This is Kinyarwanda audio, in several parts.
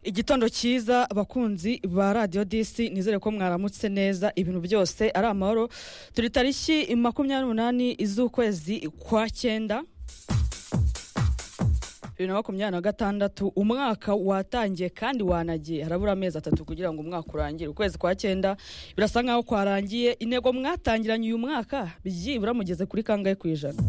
igitondo cyiza abakunzi ba radiyo disi nizere ko mwaramutse neza ibintu byose ari amahoro turi tariki makumyabiri n'umunani z'ukwezi kwa cyenda bibiri na makumyabiri na gatandatu umwaka watangiye kandi wanagiye harabura amezi atatu kugira ngo umwaka urangire ukwezi kwa cyenda birasa nkaho kwarangiye intego mwatangiranye uyu mwaka byibura mugeze kuri kangahe ku ijana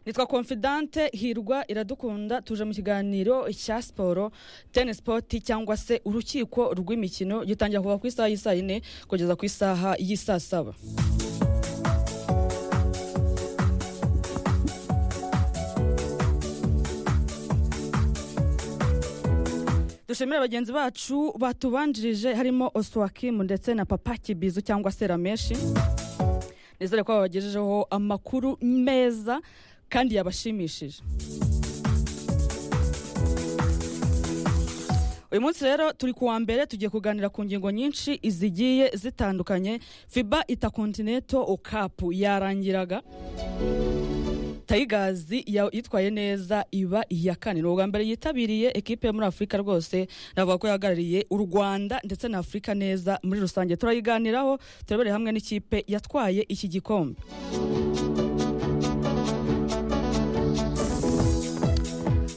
nitwa confidante hirwa iradukunda tuje mu kiganiro cya siporo teni sipoti cyangwa se urukiko rw'imikino gitangira kuva ku isaha y'isaa yine kugeza ku isaha y'isaa saba dushimire bagenzi bacu batubanjirije harimo oswakimu ndetse na papa kibizu cyangwa se rameshi nizere ko babagejejeho amakuru meza kandi yabashimishije uyu munsi rero turi ku wa mbere tugiye kuganira ku ngingo nyinshi zigiye zitandukanye fiba kontineto kapu yarangiraga tayigazi yitwaye neza iba iya kane ni ubwa mbere yitabiriye ekipe yo muri afurika rwose navuga ko yahagarariye u rwanda ndetse na afurika neza muri rusange turayiganiraho turebere hamwe n'ikipe yatwaye iki gikombe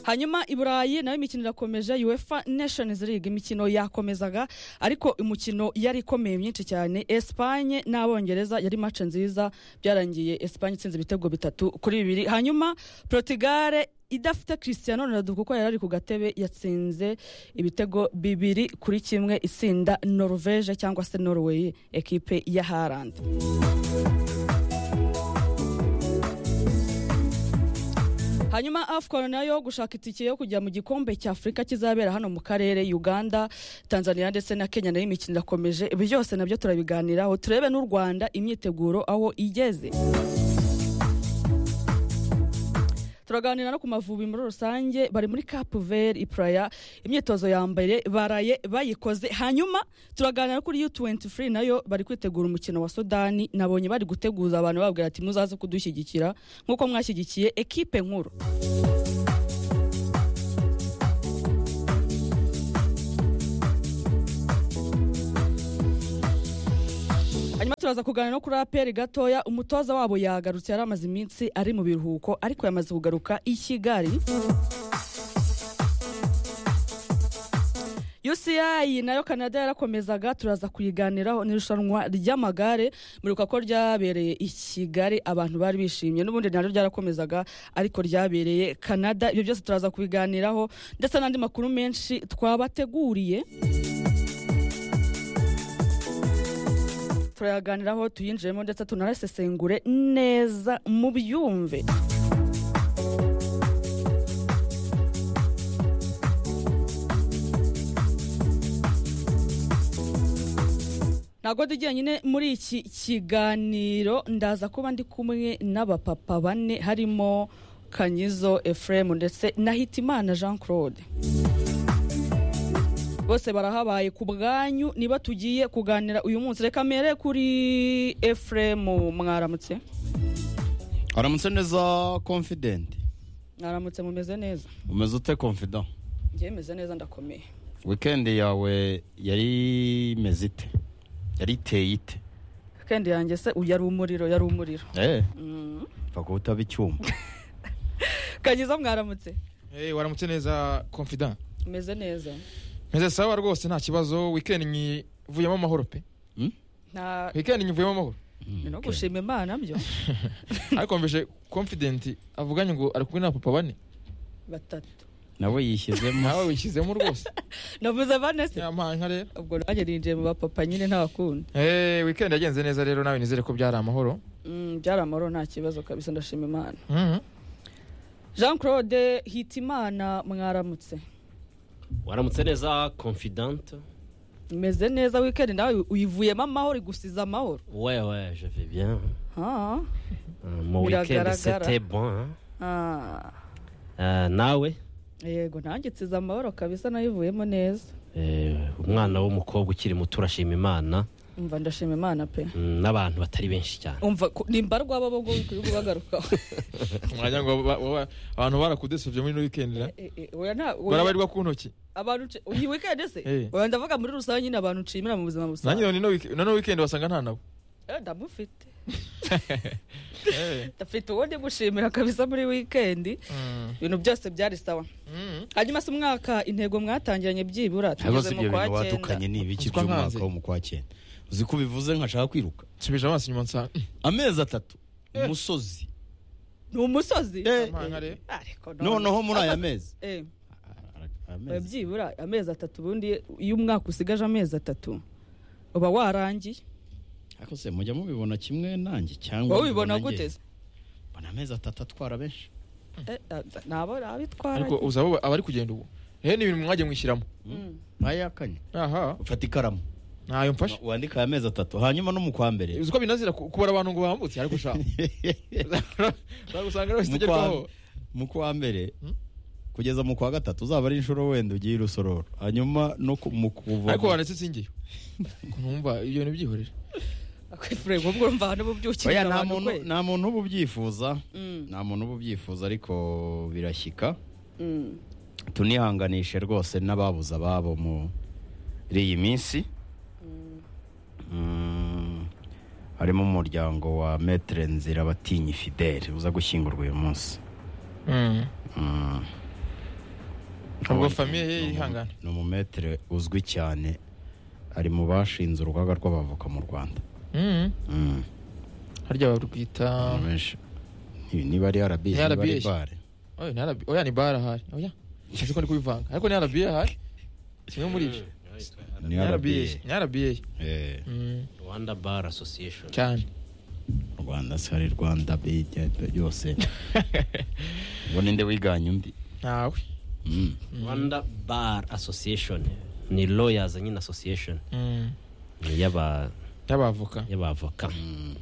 hanyuma i burayi nayo imikino irakomeje uefa nations league imikino yakomezaga ariko imikino yari ikomeye myinshi cyane esipanye n'abongereza yari mace nziza byarangiye esipanye itsinze ibitego bitatu kuri bibiri hanyuma porotugare idafite christian ronaldo kuko yari ari ku gatebe yatsinze ibitego bibiri kuri kimwe itsinda norvege cyangwa se norway ekipe ya harand hanyuma afcon nayo gushaka itike yo kujya mu gikombe cya afurika kizabera hano mu karere uganda tanzania ndetse na kenya nayo imikino irakomeje byose nabyo turabiganiraho turebe n'u rwanda imyiteguro aho igeze turaganira no ku mavubi muri rusange bari muri kapu veri ipuraya imyitozo ya mbere baraye bayikoze hanyuma turaganira kuri yu tuwenti furi nayo bari kwitegura umukino wa sudani nabonye bari guteguza abantu babwira ati muzaze kudushyigikira nk'uko mwashyigikiye ekipe nkuru hanyuma turaza kuganira no kuri aperi gatoya umutoza wabo yagarutse yari amaze iminsi ari mu biruhuko ariko yamaze kugaruka i kigali UCI nayo Canada yarakomezaga turaza kuyiganiraho n'irushanwa ry'amagare muribuka ko ryabereye i Kigali abantu bari bishimye n'ubundi naryo ryarakomezaga ariko ryabereye Canada ibyo byose turaza kubiganiraho ndetse n'andi makuru menshi twabateguriye turayaganiraho tuyinjiremo ndetse tunarasesengure neza mu byumve ntabwo ndi nyine muri iki kiganiro ndaza kuba ndi kumwe n'abapapa bane harimo kanyizo efuremu ndetse na hitimana jean claude bose barahabaye ku bwanyu niba tugiye kuganira uyu munsi reka mbere kuri efuremu mwaramutse aramutse neza confident mwaramutse mumeze neza umeze ute confident ngewe meze neza ndakomeye weekend yawe yari imeze ite yari iteye ite kendi yanjye se yari umuriro yari umuriro eee Mm. mva kuba utaba icyuma kanyiza mwaramutse Hey, waramutse neza confident meze neza meze sawa rwose nta kibazo weekend nyivuyemo amahoro pe Hmm? nta weekend nyivuyemo amahoro ni no gushima imana byo ariko mvije confident avuganye ngo ari kumwe na papa bane batatu nawe yishyizemo nawe wishyizemo rwose navuze bane se nyamanka rero ubwo nanjye ninjiye mu bapapa nyine nta kundi hey, weekend yagenze neza rero nawe nizere ko byari amahoro Mm, byari amahoro nta kibazo kabisa ndashima imana Mhm. jean claude hitimana mwaramutse waramutse neza confidente meze neza wikendi nawe uyivuyemo amahoro igusiza amahoro ouais ouais je vais bien Ah, Euh, mon Biragaragara. weekend c'était bon hein. ah. Euh, nawe yego nanjye nsize amahoro kabisa nayivuyemo neza eh, umwana w'umukobwa ukiri muto urashima imana umva ndashima imana pe mm, n'abantu batari benshi cyane umva ko- nimba rwaba bo kuri kugaruka mwanya ngo ba- ba- ba- abantu barakudesovye muri ino weekend na barabarirwa ku ntoki abantu nce- iyi weekend se Eh. oya ndavuga muri rusange nyine abantu nshimira mu buzima nanjye busanzwe none ino week- none weekend wasanga nta nabo Eh, ndamufite Eh. ndafite uwo ndi gushimira kabisa muri weekend Mm. ibintu byose byari sawa Mm. hanyuma se umwaka intego mwatangiranye byibura ibibazo tugeze mu ibyo kwa bintu wadukanye cyenda ni ibiki Uzwa nkanze. by'umwaka wo mu kwa cyenda uzi ko bivuze nkashaka kwiruka nsubije amaso inyuma nsanga amezi atatu umusozi ni umusozi Eh, Amanga rero. ariko noneho muri aya mezi eh, Amezi. oya, byibura amezi atatu ubundi iyo umwaka usigaje amezi atatu uba warangiye ariko se mujya mubibona kimwe nanjye cyangwa wowe ubibona mubibona gute njye? mbona amezi atatu atwara benshi Eh, ah, nabo abitwara ariko uzi abo abari kugenda ubu hehe ni ibintu mwagiye mwishyiramo Mm. ntayakanye aha ufata ikaramu ntayo mfashe wandika aya mezi atatu hanyuma no mu kwa mbere uzi ko binazira ku- kubara abantu ngo bambutse ariko ushaka Mu usanga rero kwa- zitagerwaho mu kwa mbere Hmm? kugeza mu kwa gatatu uzaba ari inshuro wenda ugiye i rusororo hanyuma no ku- mu kuva ariko wanetse singiye ntumva ibyo bintu byihorera akwifureye ubwo urumva abantu bubyukirira Oya, nta abantu muntu kwe nta muntu uba ubyifuza Mm, nta muntu uba ubyifuza ariko birashyika mm. tunihanganishe rwose n'ababuze ababo muri iyi minsi Mm, harimo umuryango wa metere nzira batinyi fidele uza gushyingurwa uyu munsi Mm. Ubwo Ni- famille ye ni umu- yihangana. ni umumetere uzwi cyane ari mu bashinze urugaga rw'abavoka mu rwanda Mm. Mm. harya barwita Abantu benshi ni- niba ari arabizi Ni niba ari RBS. bare oya ni RB oya ni bara ahari oya nzi ko ndi kubivanga ariko ni arabiye ahari kimwe muri ibyo ni RBA. arabiye ni arabiye Eh, rwanda bar association cyane rwanda se ari rwanda bijya byose ngo ninde wiganye undi ntawe Mm. rwanda bar association ni lawyers nyine association Mm. ni y'aba- y'abavoka y'abavoka Mm.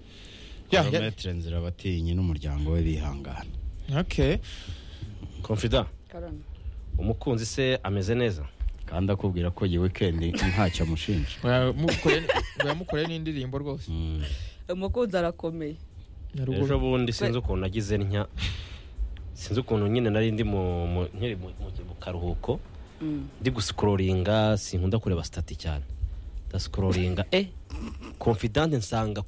Ya, ya. metere nzira batinyi n'umuryango we bihangana okay confident Karame. umukunzi se ameze neza kandi akubwira ko iyi weekend ntacyo amushinja Muramukoreye- muramukoreye n'indirimbo rwose Mm. umukunzi arakomeye Na ejo ruguru. bundi sinzi ukuntu nagize ntya sinzi ukuntu nyine nari ndi mu- mu- nkiri mu- mu- mu karuhuko Mm. ndi gusikororinga sinkunda kureba sitati cyane ndasikororinga eh confident nsanga